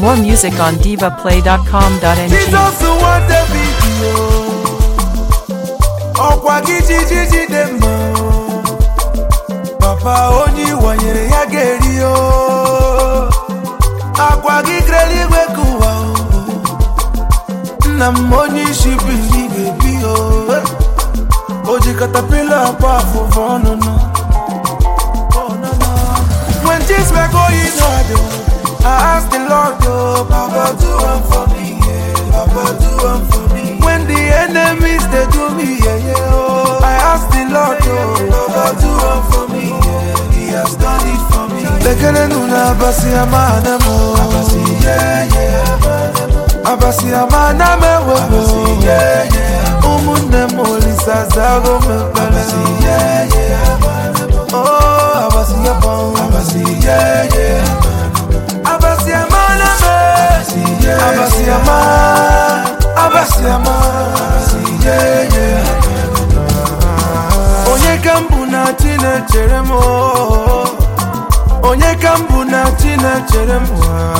More music on divaplay.com.ng. Jizọs nwa David o ọkwa gị jijiji dị mma o. papa onye ịwanyere ya ga-eri o akwa gị kere eluigwe ka ụwa o nna m onye isi bili ga-ebi o o ji katapila akpa afụfụ ọnụnụ When things were going hard, oh, I asked the Lord, oh, Papa, do one for me, yeah. Papa, do one for me. When the enemies they do me, yeah, yeah, oh, I asked the Lord, oh, Papa, do one for me, yeah. He has done it for me. Lekele nuna abasi amana mo, abasi yeah yeah, abasi amana me wo, abasi yeah yeah. Umunne mo lisa zago me pele, abasi yeah yeah. Oh, abasi ya bon, abasi yeah yeah. Abasi amana me, abasi yeah abasi ama, abasi ama, abasi yeah yeah. Onye ka m bụ na chi na-echere m oh. Onye ka m bụ na chi na-echere m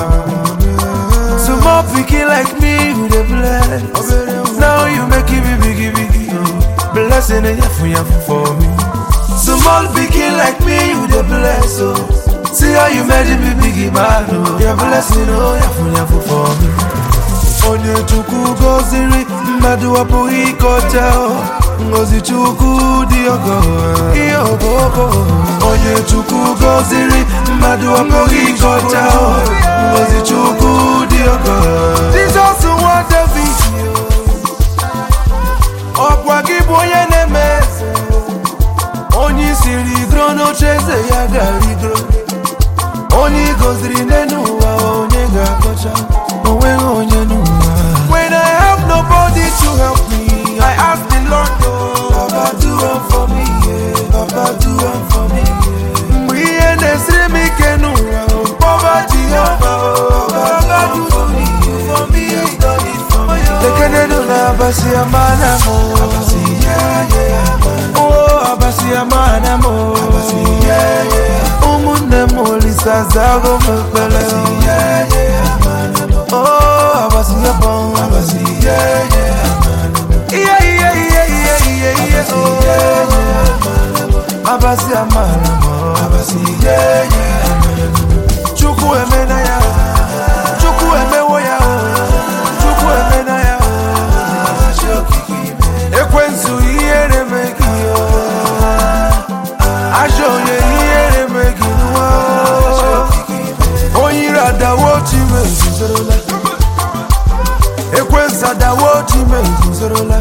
Small pikin like me you dey bless Now you make it big big big Blessing and yafu yafu for me Small pikin like me you dey bless oh See how you made it big big man oh Your blessing oh yafu yafu for me onye chukwu goziri mmadụ apụghị ịkọcha o. ngozi chukwu dị ọgọ ihe ọbọbọ onye chukwu goziri mmadụ apụghị ịkọcha o. ngozi chukwu dị ọgọ jizọs nwa david ọkwa gị bụ onye na-eme eze onye isi rigoro n'oche eze ya ga-rigoro onye ị gọziri n'elu ụwa onye ga-akọcha onweghị onye n'ụwa when i have nobody to help me i ask the lord oh papa do one for me yeah. papa do one for me yeah. mgbe ihe na-esiri m ike n'ụwa oh, kpọba jehova oh, papa do for me yeah. for me yeah. done it for me oh. lekene nụ na abasi amana mo abasi yeah, yeah. oh abasi amana mo abasi yeah, yeah. ụmụnne m olisa zago m ekpere oh abasi ya bon abasi yeah, yeah. Iye, iye, iye, iye, iye, iye, oh. abasi amana mo abasi yeah, yeah. chukwu emena ya chukwu emewo ya oh. chukwu emena ya oh. ekwensu ihere megi ajọ onye ihere megi nwa onye ire adawo chime ezuzorola ekwensu adawo chime ezuzorola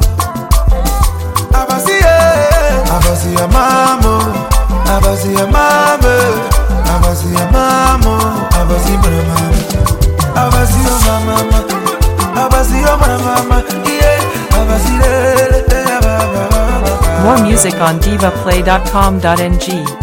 abasi ye abasi ya mamo abasi ya mame abasi ya mamo abasi mara mama abasi yo mama abasi yo mara mama yeah abasi le le le ba ba ba ba More music on divaplay.com.ng.